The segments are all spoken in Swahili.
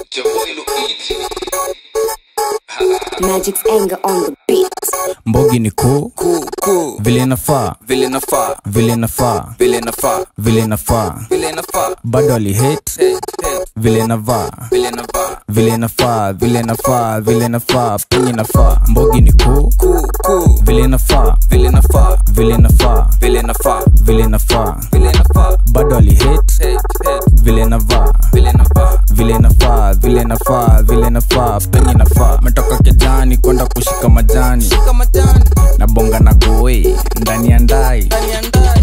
Your boy Luigi. Magic's anger on the beat. mbogi ni kuu Cool, cool. vile inafaa Vile nafaa, vile inafaa vile nafaa, vile inafaa vile nafaa. bado alihate Hey, hey, vile inavaa vile nafaa. vile inafaa vile inafaa vile inafaa penye inafaa mbogi ni kuu Cool, cool. vile inafaa Vile nafaa, vile inafaa vile nafaa, vile inafaa vile nafaa. bado alihate Hey, hey, vile inavaa vile nafaa. vile inafaa vile inafaa vile inafaa penye inafaa metoka kejani kwenda kushika majani Kama jani, na bonga na goi ndani ya ndai ndani ya ndani.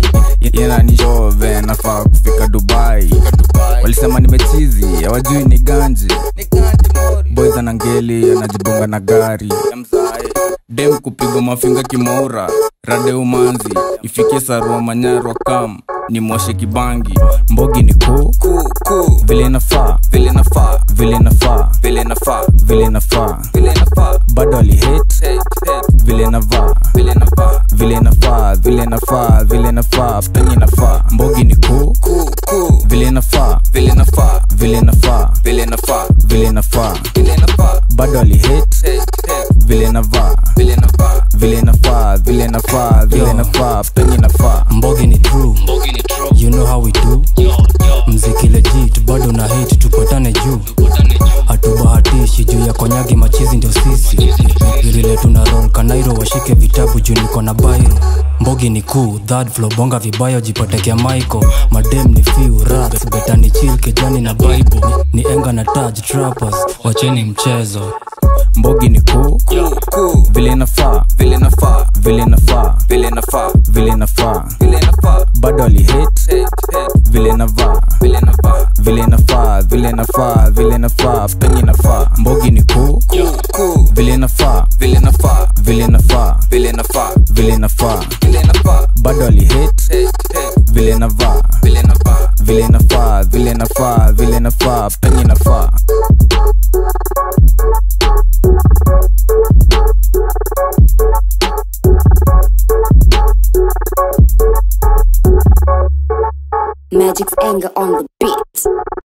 inanishove nafaa kufika dubai Dubai, walisema nimechizi hawajui ni ganji ni ganji mori. boys na ngeli anajibonga na gari Ya mzae, dem kupigwa mafinga kimaura rade umanzi ifikie sarua manyarwa kam ni mwoshe kibangi mbogi ni kuu cool, cool. vile inafaa Vile nafaa, vile inafaa vile nafaa, vile inafaa vile nafaa. bado alihate Hey, hey, vile inavaa vile nafaa. vile inafaa vile inafaa vile inafaa penye inafaa mbogi ni kuu Cool, cool. vile inafaa Vile nafaa, vile inafaa vile nafaa, vile inafaa vile nafaa. bado alihate Hey, hey, vile inavaa vile nafaa. vile inafaa vile inafaa vile inafaa penye inafaa mbogi ni true you know how we do mziki legit bado na hate tupatane juu hatubahatishi juu ya konyagi machizi ndio sisi virile tuna roll kanairo washike vitabu juu niko na bairo mbogi ni kuu third floor bonga vibayo jipatekea michael madem ni few rats betani chill kejani na bible ni, ni enga na taj trappers wacheni mchezo mbogi ni kuu Cool, cool. vile inafaa Vile nafaa, vile inafaa vile nafaa, vile inafaa vile nafaa. bado alihate Hey, hey, vile inavaa vile nafaa. vile inafaa vile inafaa vile inafaa penye inafaa mbogi ni kuu Cool, cool. vile inafaa Vile nafaa, vile inafaa vile nafaa, vile inafaa vile nafaa. bado alihate Hey, hey, vile inavaa vile nafaa. vile inafaa vile inafaa vile inafaa penye inafaa Magic's anger on the beat.